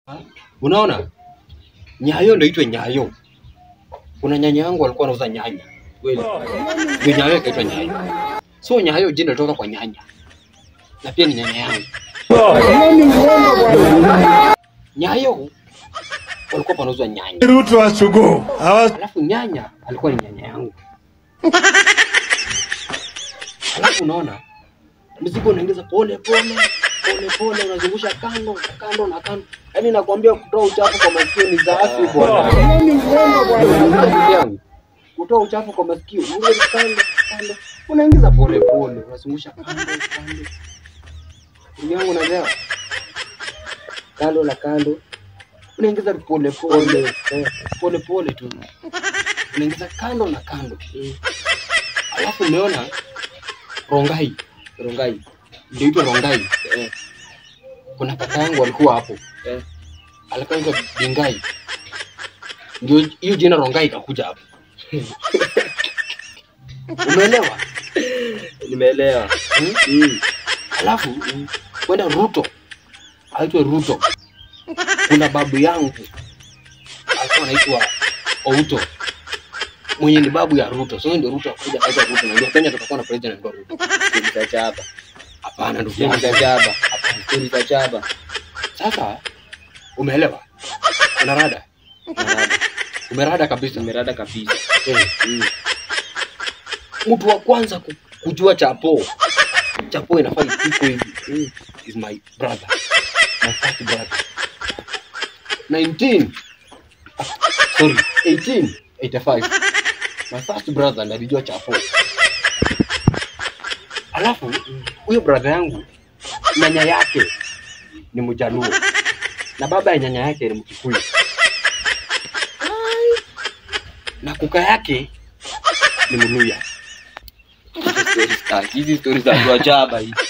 Unaona? Nyayo ndio itwe Nyayo. Kuna nyanya yangu alikuwa anauza nyanya. Kweli. Ndio Nyayo ikaitwa Nyayo. So Nyayo jina litoka kwa nyanya. Na pia ni nyanya yangu. Nyayo walikuwa panauzwa nyanya. Ruto wa Sugu. Hawa Alafu nyanya alikuwa ni nyanya yangu. Alafu unaona mzigo unaingiza pole pole pole pole, unazungusha kando na kando na kando, yaani nakwambia kutoa uchafu kwa masikio ni dhaafu bwana. Ndugu yangu, kutoa uchafu kwa masikio unaingiza kando kando, unaingiza pole pole, unazungusha kando kando. Ndugu yangu, unaelewa? Kando na kando, unaingiza pole pole eh, pole pole tu, unaingiza kando na kando. Alafu umeona Rongai, Rongai. ndio itwa Rongai. Eh. Kuna kaka yangu alikuwa hapo Eh. alikuwa anaitwa Bingai, ndio hiyo jina Rongai ikakuja hapo. Umeelewa? Nimeelewa. Hmm? Mm. Alafu mm, kwenda Ruto, aitwe Ruto. Kuna babu yangu alikuwa anaitwa Outo, mwenye ni babu ya Ruto. So ndio Ruto akuja akaitwa Ruto, na ndio Kenya tutakuwa na president anaitwa Ruto. Stori za chaba. Hapana ndugu Stori za yangu, chaba. Stori za chaba. sasa umeelewa? Unarada, Narada. umerada kabisa. Nimerada kabisa. Eh. Mm. mtu wa kwanza ku- kujua chapo chapo inafaa ipikwe hivi mm, is my brother my first brother 19 ah, sorry 1885 my first brother ndo alijua chapo alafu huyo brother yangu nyanya yake ni mjaluo na baba ya nyanya yake ni mkikuyu na kuka yake ni mluya Hizi stori za- hizi stori za watu wa chaba hizi.